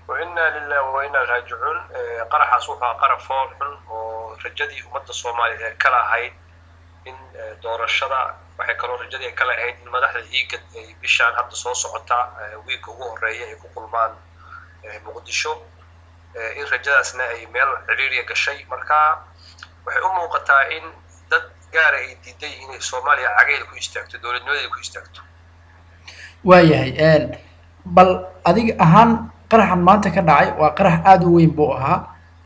wainaa lilah wainaa raajicuun qaraxaas wuxuu aha qarab fool xun oo rajadii ummadda soomaaliya ee kala ahayd in doorashada waxay kaloo rajadii ay kala ahayd in madaxda iigad ay bishaan hadda soo socota wiigga ugu horreeya ay ku kulmaan muqdisho in rajadaasna ay meel ciriiriya gashay marka waxay u muuqataa in dad gaara ay diiday inay soomaaliya cageeda ku istaagto dowladnimadeeda ku istaagto waayahay bal adiga ahaan qaraxan maanta ka dhacay waa qarax aada u weyn buu ahaa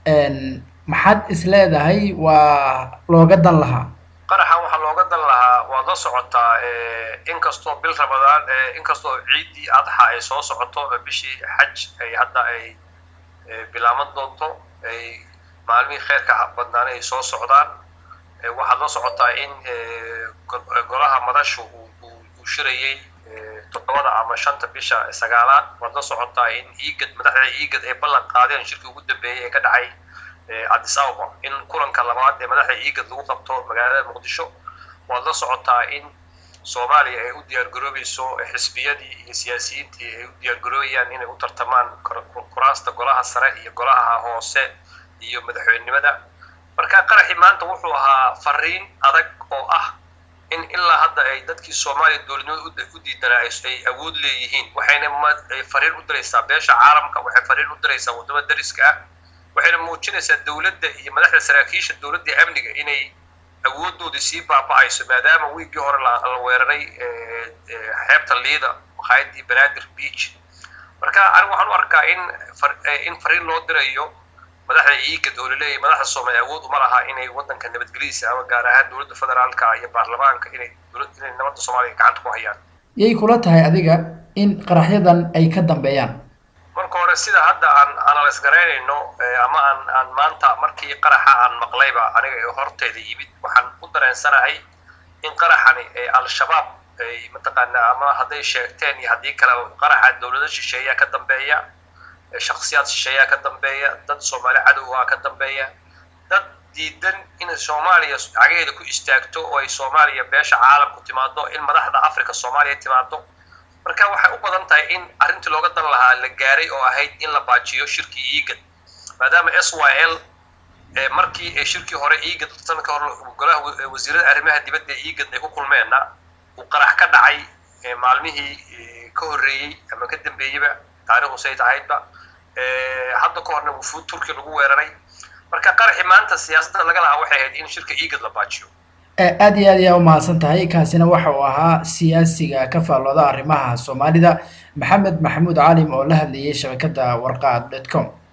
maxaad is leedahay waa looga dan lahaa qaraxan waxaa looga dan lahaa waad la socotaa inkastoo bil ramadaan inkastoo ciiddii adxa ay soo socoto bishii xaj ay hadda ay bilaaban doonto ay maalmihii kheyrka badnaana ay soo socdaan waxaad la socotaa in golaha madashu uu shirayey toddobada ama shanta bisha sagaalaad waad la socotaa in iigad madaxda iigad ay ballan qaadeen shirkii ugu dambeeyey ee ka dhacay addis ababa in kulanka labaad ee madaxda iigad lagu qabto magaalada muqdisho waad la socotaa in soomaaliya ay u diyaargaroobayso xisbiyadii iyo siyaasiyiintii ay u diyaargaroobayaan inay u tartamaan kuraasta golaha sare iyo golaha hoose iyo madaxweynenimada marka qaraxii maanta wuxuu ahaa fariin adag oo ah in ilaa hadda ay dadkii soomaaliya dowladnimada u diidanaa ay awood leeyihiin waxayna fariin u diraysaa beesha caalamka waxay fariin u diraysaa waddamada dariska ah waxayna muujinaysaa dowladda iyo madaxda saraakiisha dowladda amniga inay awooddoodii sii baaba'ayso maadaama wiiggii hore la weeraray xeebta liida maqaayadii banaadir beach marka anigu waxaan u arkaa in in fariin loo dirayo madaxda iigad oo laleeyahay madaxda soomaaliya awood uma laha inay waddanka nabadgelyadiisa ama gaar ahaan dowladda federaalka iyo baarlamaanka inay inay nabadda soomaaliya gacanta ku hayaan yay kula tahay adiga in qaraxyadan ay ka dambeeyaan marka hore sida hadda aan analyse garaynayno ama aan aan maanta markii qaraxa aan maqlayba aniga ee horteeda yimid waxaan u dareensanahay in qaraxani al-shabaab ay mataqaanaa ama hadday sheegteen iyo haddii kale qaraxa dowlado shisheeyaa ka dambeeya shaksiyaad shisheeyaa ka dambeeya dad soomaali cadowgaa ka dambeeya dad diidan inay soomaaliya cageeda ku istaagto oo ay soomaaliya beesha caalamku timaado in madaxda africa soomaaliya timaado marka waxay u badan tahay in arrintii looga dan lahaa la gaaray oo ahayd in la baajiyo shirkii iigad maadaama s y l markii shirkii hore iigad sanadka hore golaha wasiirada arrimaha dibadda ee iigad ay ku kulmeenna uu qarax ka dhacay maalmihii ka horreeyey ama ka dambeeyeyba taarikhdu say tahaydba hadda ka horna wufuud turki lagu weeraray marka qaraxii maanta siyaasadda laga lahaa waxay ahayd in shirka iigad la baajiyo aada iyo aad ayaa umahadsan tahay kaasina waxa uu ahaa siyaasiga ka faallooda arrimaha soomaalida maxamed maxamuud caalim oo la hadlayay shabakadda warqaad dot com